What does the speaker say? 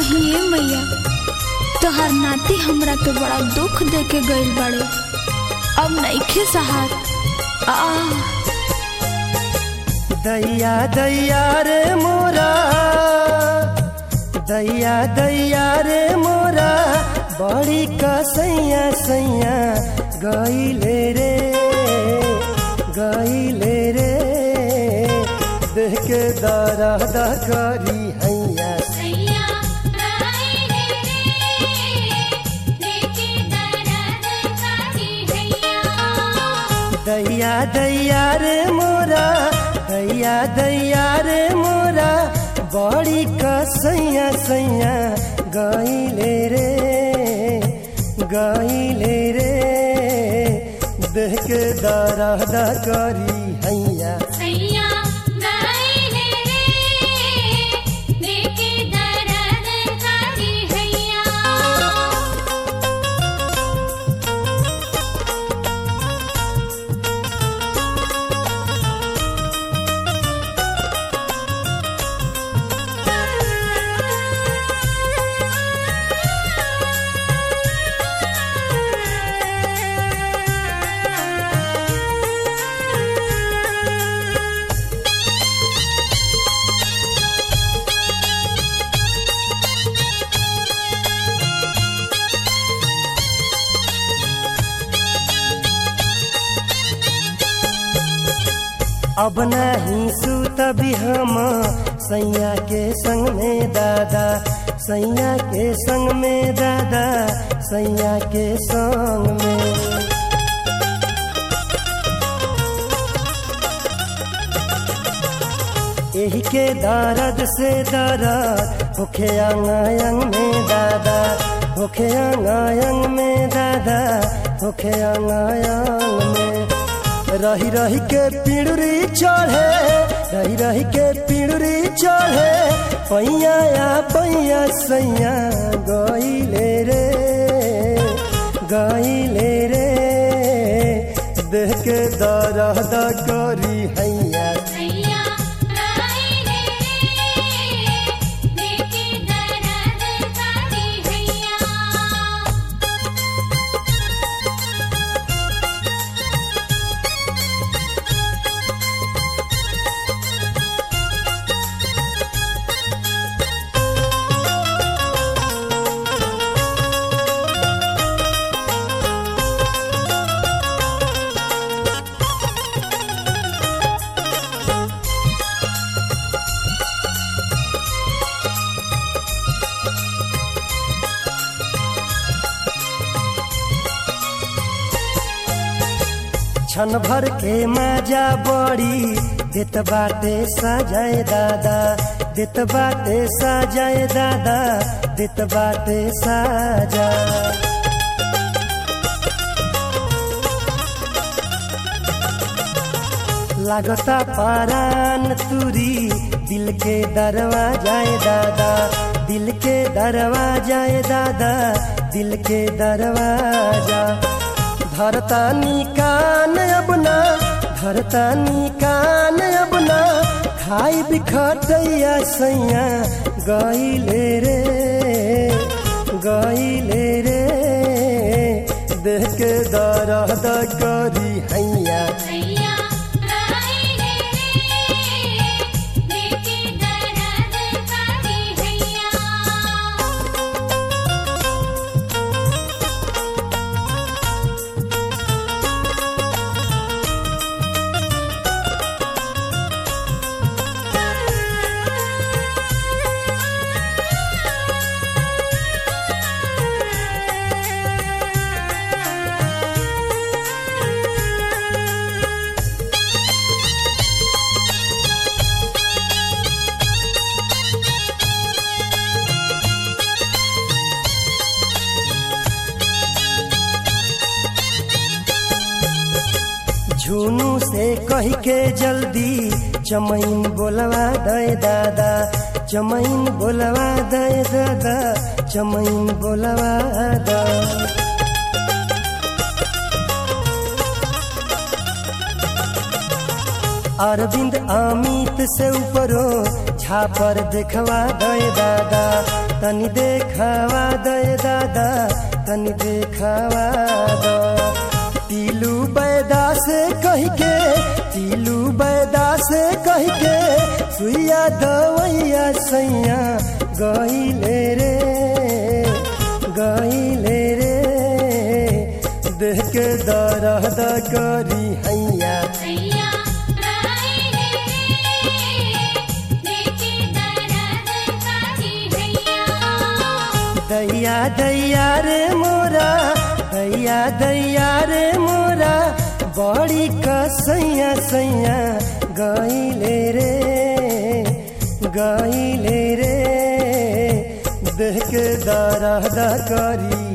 कहिए मैया तोहर नाती हमरा के बड़ा दुख दे के गइल बाड़े अब नइखे सहार आ दैया दैया रे मोरा दैया दैया रे मोरा बड़ी कसैया सैया गईले रे गईले रे देख के दरा दा करी हैया सैया गाइले रे देखे दरद काटी हैया दैया दैया रे मोरा दैया दैया रे मोरा बड़ी कसैया सैया गईले रे गईले रे देख के दरा दा करी हैया सैया गाइले रे देखे दरद काटी हैया अब नहीं सूत भी हम सैया के संग में दादा सैया के संग में दादा सैया के संग में यही के दर्द से दर्द होखे अंग अंग में दादा होखे अंग अंग में दादा होखे अंग अंग में रही रही के पिड़ुरी चढ़े रही रही के पिड़ुरी चढ़े पैया या पैया सैया गईले रे गईले रे देख के दर्द करी हैया सैया गाइले रे देखे दरद काटी हैया क्षण भर के मजा बड़ी देत बाटे सजाए दादा देत बाटे सजाए दादा देत बाटे साजा लागता पारान तुरी दिल के दरवाजाए दादा दिल के दरवाजाए दादा दिल के दरवाजा धरता कान अपना धरता कान अपना खाई बिखटैया सैया गईले रे गईले रे देख के दर्द करी हैया सैया गाइले रे देखे दरद काटी हैया झुनू से कह के जल्दी चमैन बोलवा दे दादा चमैन बोलवा दे दादा चमैन बोलवा दा अरविंद अमित से ऊपरो छापर देखवा दे दादा तनी देखावा दे दादा तनी देखावा दो तीलू बैदा से कह के तीलू बैदा से कह के सुइया दवैया सैया गईले रे गईले रे देख के दरद करी हैया हैया राई रे देखे दर्द काटी हैया दैया दैया रे मोरा दैया दैया रे मोरा बड़ी कसैया सैया गईले रे गईले रे देख के दरद करी